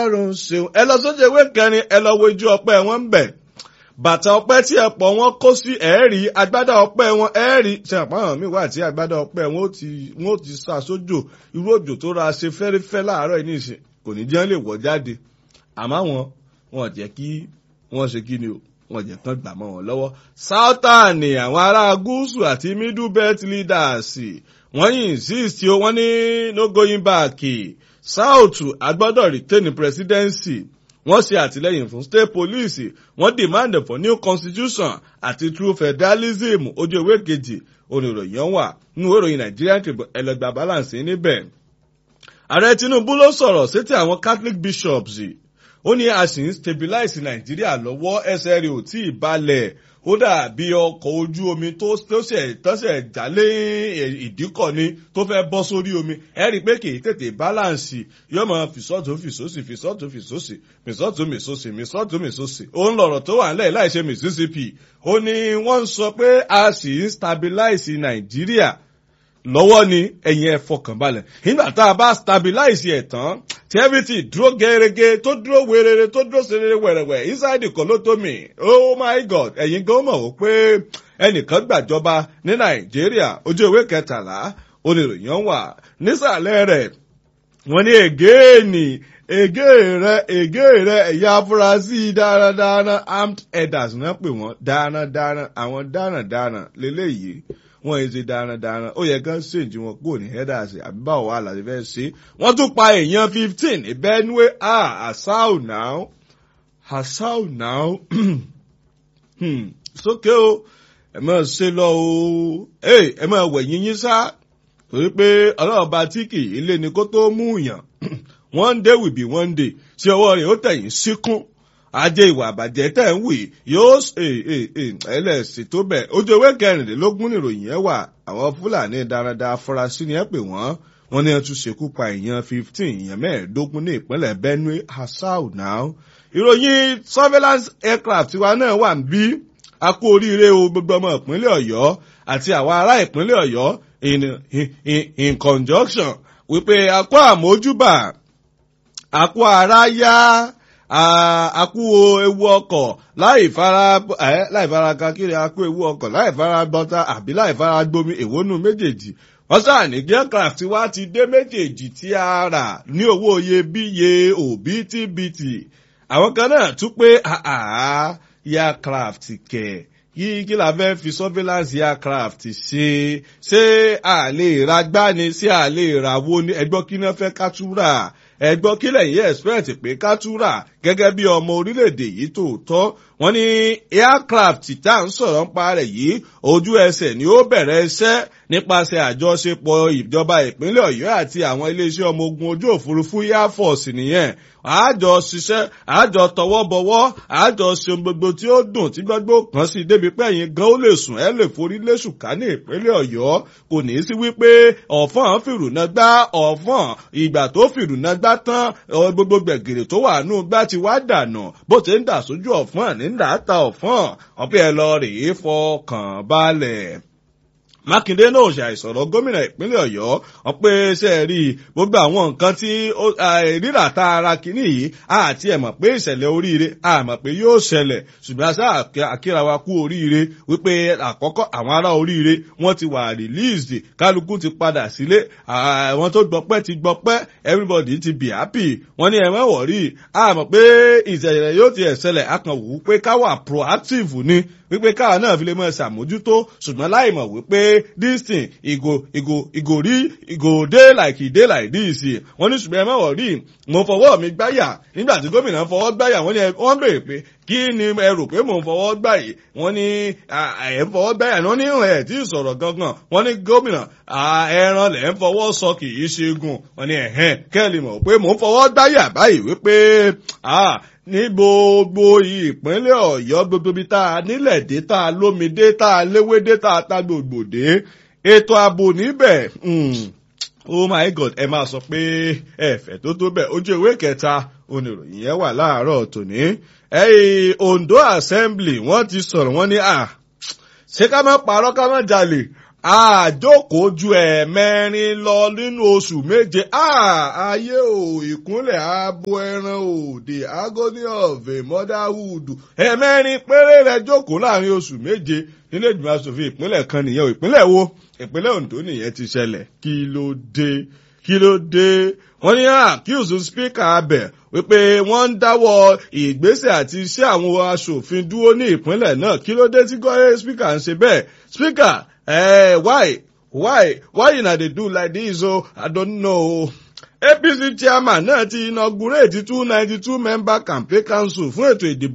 ọlọ́run ṣeun ẹ lọ sójú ewé kẹrin ẹ lọ wo ojú ọpẹ́ wọn ń bẹ̀ bàtà ọpẹ́ tí ẹ pọ̀ wọn kó sí ẹ̀ẹ́rì agbádá ọpẹ́ wọn ẹ̀ẹ́rì ṣe àpáhàn mi wà tí agbádá ọpẹ́ wọn ó ti wọn ó ti sá sójò irú òjò tó ra ṣe fẹ́rẹ́fẹ́ láàárọ̀ yìí nìṣẹ́ kò ní jẹ́ lè wọ̀ jáde àmọ́ wọn wọn jẹ́ kí wọ́n ṣe kí ni o wọn jẹ́ kán gbà mọ́ wọn lọ́wọ́ southern àwọn ará gúúsù àti middle belt leaders wọ́n yìí insist o wọ́n ní no going back south agbọ́dọ̀ retain presidency wọ́n ṣe àtìlẹ́yìn fún state police wọ́n demand for new constitution àti true federalism ojú ewé kejì oníròyìn wà nínú ìròyìn nigerian tribune ẹlẹgbà balance níbẹ̀. ààrẹ tinubu ló sọ̀rọ̀ sétí àwọn catholic bishops ó ní a sì ń stabilize nàìjíríà lọ́wọ́ ẹsẹ̀ rẹ̀ ò tí ì balẹ̀ ó dàbí ọkọ̀ ojú omi tó tọ́sẹ̀ jálé ìdíkọ̀ ni tó fẹ́ bọ́ sórí omi ẹ rí i pé kì í tètè báláǹsì yóò máa fìsọ́tò fìsọ́sì fìsọ́tò fìsọ́sì fìsọ́tò mìsọ́sì mìsọ́tò mìsọ́sì òun lọ̀rọ̀ tó wà nílẹ̀ láìṣe mississippi ó ní wọ́n ń sọ pé a sì ń stabilize nàìjíríà lọ́wọ́ ni ẹ̀yin ẹ̀ fọkànbalẹ̀ nígbà tá a bá stabilize ẹ̀ tán tí everything dúró gẹ́gẹ́ tó dúró wérere tó dúró serere wẹ̀rẹ̀wẹ̀ inside kolotomi oh my god ẹ̀yin gan mọ̀ wò pé ẹnìkan gbàjọba ní nàìjíríà ojú ìwé kẹtàlá oníròyìn wà nísàlẹ̀ rẹ̀ wọ́n ní ègéènì ègé rẹ ègé rẹ ẹ̀yà afurasí dáradára armed headers náà pè wọ́n dáradára àwọn dáradára lélẹ́yìí wọn yìí ṣe darandaran ó yẹ kán ṣèǹjì wọn kúrò ní headers àbí báwo wà láti fẹ́ ṣe wọ́n tún pa èèyàn fifteen ní benue ah asau now asau now sókè o ẹ máa ṣe lọ o ẹ máa wẹ̀yìn yín sá torí pé ọlọ́ọ̀ba tí kì í lé ni kó tó mú yàn one day will be one day tí ọwọ́ rẹ̀ ó tẹ̀yìn síkún ajé ìwà àbàjẹ́ tẹ̀ ń wì yóò ẹlẹ́sìn tó bẹ̀ ojú ewé kẹrìndínlógún nìròyìn ẹ̀ wà àwọn fúlàní dáradára afurasí ni ẹ pè wọ́n wọ́n ní ẹ tún ṣekú pa èèyàn fifteen èèyàn mẹ́ẹ̀ẹ́dógún ní ìpínlẹ̀ benue asau now ìròyìn surveillance aircraft wa náà wà ń bí a kú oríire o gbogbo ọmọ ìpínlẹ̀ ọ̀yọ́ àti àwọn ará ìpínlẹ̀ ọ̀yọ́ in, in, in conjunction wípé a kó àmójúbà a kó ara yá àkú ewu ọkọ̀ láì fara láì fara kakiri àkú ewu ọkọ̀ láì fara bọ́tà àbí láì fara gbomi èwónú méjèèjì wọ́n sáà ní aircraft wa ti dé méjèèjì tí a rà ní owó iyebíye òbítíbitì àwọn kan náà tún pé aircraft kẹ̀ yìí kí la fẹ́ fi surveillance aircraft ṣe ṣé a lè ra gbani ṣé a lè ra wo ní ẹgbọ́n kí náà fẹ́ kátúrà ẹgbọ́n kí lẹ́yìn expect pé kátúrà gẹ́gẹ́ bí ọmọ orílẹ̀-èdè yìí tòótọ́ wọ́n ní aircraft tá à ń sọ̀rọ̀ ń pa rẹ̀ yìí ojú ẹsẹ̀ ni ó bẹ̀rẹ̀ iṣẹ́ nípasẹ̀ àjọṣepọ̀ ìjọba ìpínlẹ̀ ọ̀yọ́ àti àwọn iléeṣẹ́ ọmọ ogun ojú òfurufú air force nìyẹn àjọ ṣiṣẹ́ àjọ tọwọ́ bọwọ́ àjọ ṣe gbogbo tí ó dùn tí gbogbo kan sí débi pé ẹ̀yin gan ó lè sùn ẹ́ lè forí léṣù ká ní ìpínlẹ̀ ọ̀yọ́ kò ní í sí wípé ọ̀fọ̀n fìrùnà gbá ọ̀fọ̀n ìgbà tó fìrùnà gbá tán gbogbo gbẹ̀gìrì tó wà nù gbá ti wá dànù bó ti ń dà sójú ọ̀fọ̀n ní ń dà ta ọ̀fọ̀n ọ̀pẹ́ ẹ lọ rèé fọkàn balẹ̀ mákindé náà ṣàìsọ̀rọ̀ gómìnà ìpínlẹ̀ ọ̀yọ́ wọn pé ṣe rí gbogbo àwọn nǹkan tí rírà tá a ra kínní yìí àti ẹ̀ mọ̀ pé ìṣẹ̀lẹ̀ oríire àmọ̀ pé yóò ṣẹlẹ̀ ṣùgbọ́n aṣá àkíra wa kú oríire wípé àkọ́kọ́ àwọn ará oríire wọ́n ti wà released kálukú ti padà sílé àwọn tó gbọpẹ́ ti gbọpẹ́ everybody ti be happy wọ́n ní ẹ̀wọ̀n wọ̀rí àmọ̀ pé ìṣẹ̀lẹ̀ yóò ti ẹ̀ ṣẹlẹ̀ akànwò pé ká wà proactive ni wípé káwa náà fi lè mọ ṣàmójútó ṣùgbọ́n láì mọ̀ wípé this thing e go e go e go rí e go dey like e dey like this wọ́n ní ṣùgbọ́n ẹ má wọ̀ rí mo fọwọ́ mi gbáyà nígbà tí gómìnà fọwọ́ gbáyà wọ́n ní wọ́n béèrè pé kí ni ẹ rò pé mò ń fọwọ́ gbà yìí wọ́n ní ẹ̀ ń fọwọ́ gbáyà wọ́n ní ẹ̀ tí ì sọ̀rọ̀ gangan wọ́n ní gómìnà ẹran lẹ̀ ń fọwọ́ sọ kì í ṣe gùn wọ́n ní ẹ̀hẹ́n kẹ́lì mọ̀ pé mò ń fọwọ́ gbáyà báyìí wípé ní gbogbo ìpínlẹ̀ ọ̀yọ́ gbogbo ibi tá a nílẹ̀ dé tá a lómi dé tá a léwé dé tá a ta gbogbo dé ètò ààbò níbẹ̀ oh my god ẹ máa sọ pé ẹ̀fẹ̀ tó tó bẹ̀ ojú ìwé kẹta oníròyìn yẹn wà láàárọ̀ tòní ẹ̀yìn ondo assembly wọ́n ti sọ̀rọ̀ wọ́n ní à ṣé ká má parọ́ ká má jalè àjókòó ju ẹ̀ẹ̀mẹrin lọ nínú oṣù méje ayé o ìkúnlẹ̀ abo ẹran o the agony of a motherhood ẹ̀ẹ̀mẹrin péré rẹ̀ jókòó láàrin oṣù méje nílé ìgbìmọ̀ asòfin ìpínlẹ̀ kan nìyẹn o ìpínlẹ̀ wo ìpínlẹ̀ Ondo nìyẹn ti ṣẹlẹ̀ kí ló dé kí ló dé wọ́n ní àkíyèsí spíkà abẹ wípé wọ́n ń dáwọ́ ìgbésẹ̀ àti iṣẹ́ àwọn aṣòfin dúró ní ìpínlẹ̀ náà kí ló dé tí gọ́yẹ́ spíkà ń ṣe bẹ́ẹ̀ spíkà eh, why why why una dey do like this o i don't know apc chairman náà ti inaugurate two ninety two member campaign council fún ètò ìdìbò